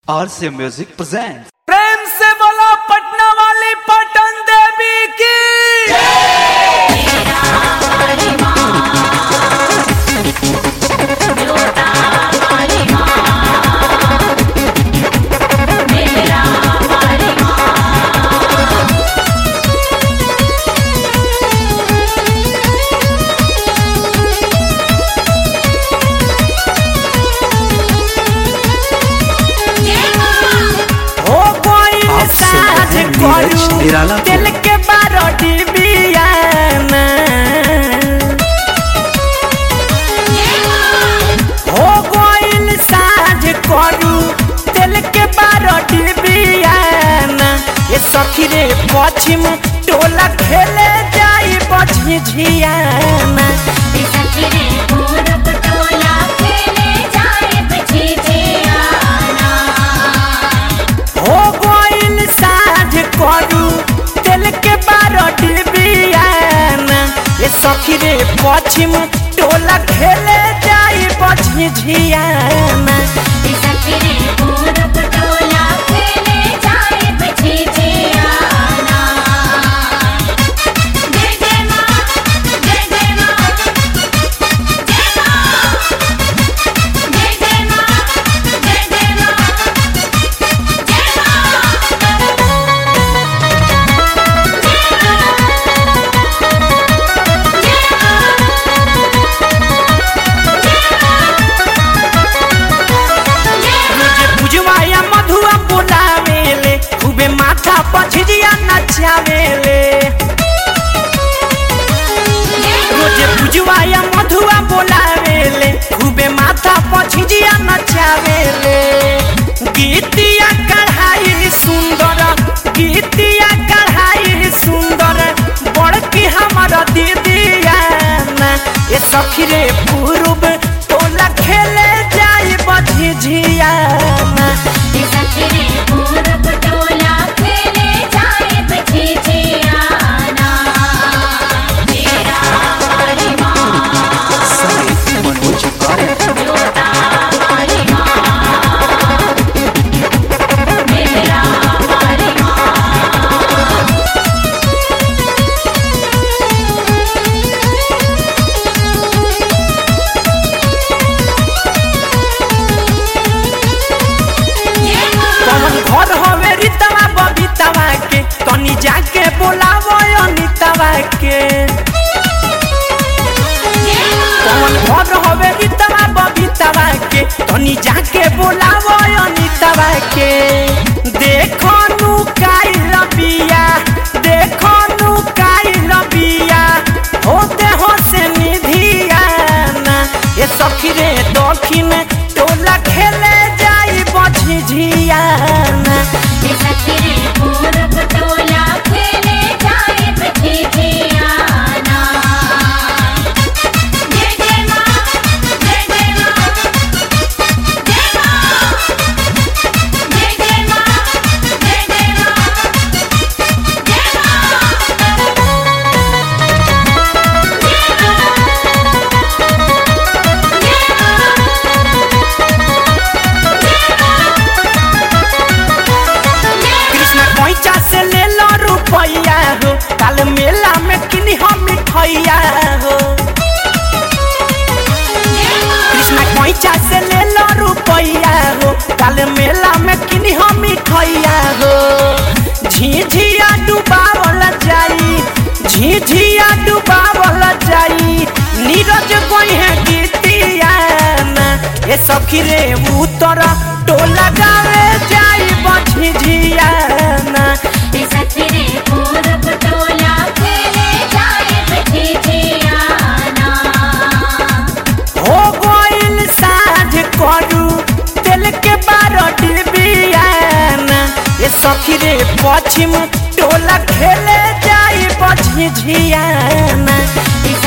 RCA Music presents. प्रेम से बोलो पटना वाली पटन देवी की हो कोई आप सुन साज रहे हैं नीरज करू निराला को। दिल के बारोटी बियाना हो कोई साज करू दिल के बारोटी बियाना ये सखी रे पश्चिम टोला खेले जाई बझी झियाना हो गोइल साझ करू तेल के बारोटी बियाना ये सखी रे पश्चिम टोला खेले जाई बझी झियाना रोजे पुजवाया मधुआ बोलावेले खूबे माथा पछिया नचावेले रोजे पुजवाया मधुआ बोलावेले खूबे माथा पछिया नचावेले गीतिया कढ़ाई सुंदर गीतिया कढ़ाई सुंदर बड़की हमर दीदिया ना ये सखी रे पूर्व टोला खेले जाई बझी झियाना संगीत मनोज गायक कौन घर हवे रीतवा बबीतवा के तनी जाके बोलावो अनितवा के कौन घर हवे रीतवा बबीतवा के तनी जाके बोलावो अनितवा के देखो नु काइल बिया देखो नु काइल बिया होते हो से निधिया ना ये सखी रे दक्षिण टोला खेले जाई बझी झियाना कृष्ण पैसा से ले लो रुपया हो काल मेला में किनी हम मिठैया हो कृष्ण पैसा से ले लो रुपया हो काल मेला में किनी हम मिठैया हो झिझिया डुबावल जाई झिझिया डुबावल जाई नीरज कोई है गीतिया ना ये सखी रे उतर टोला गावे जाई बझी झियाना हो गोइल साझ करू तेल के बारोटी बियाना ये सखी रे पश्चिम टोला खेले जाई बझी झियाना